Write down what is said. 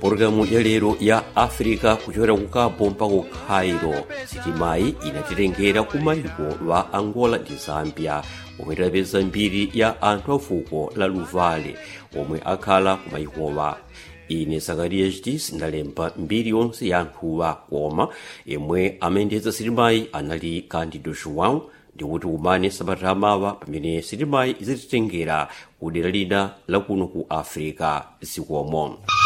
pologalamu ya lero ya africa kuchokera ku cabo mpaka ku cairo sitimayi inatitengera ku mayiko wa angola ndi zambia omwe tidapeza mbiri ya anthu a fuko la luvale omwe akhala ku mayikowa ine zakariya chitis ndalemba mbiri yonse ya anthuwa koma yemwe amayendetsa sitimayi anali candido joão ndikuti umane sabata amawa pamene sitimayi izatitengera ku dera lina lakuno ku africa zikomo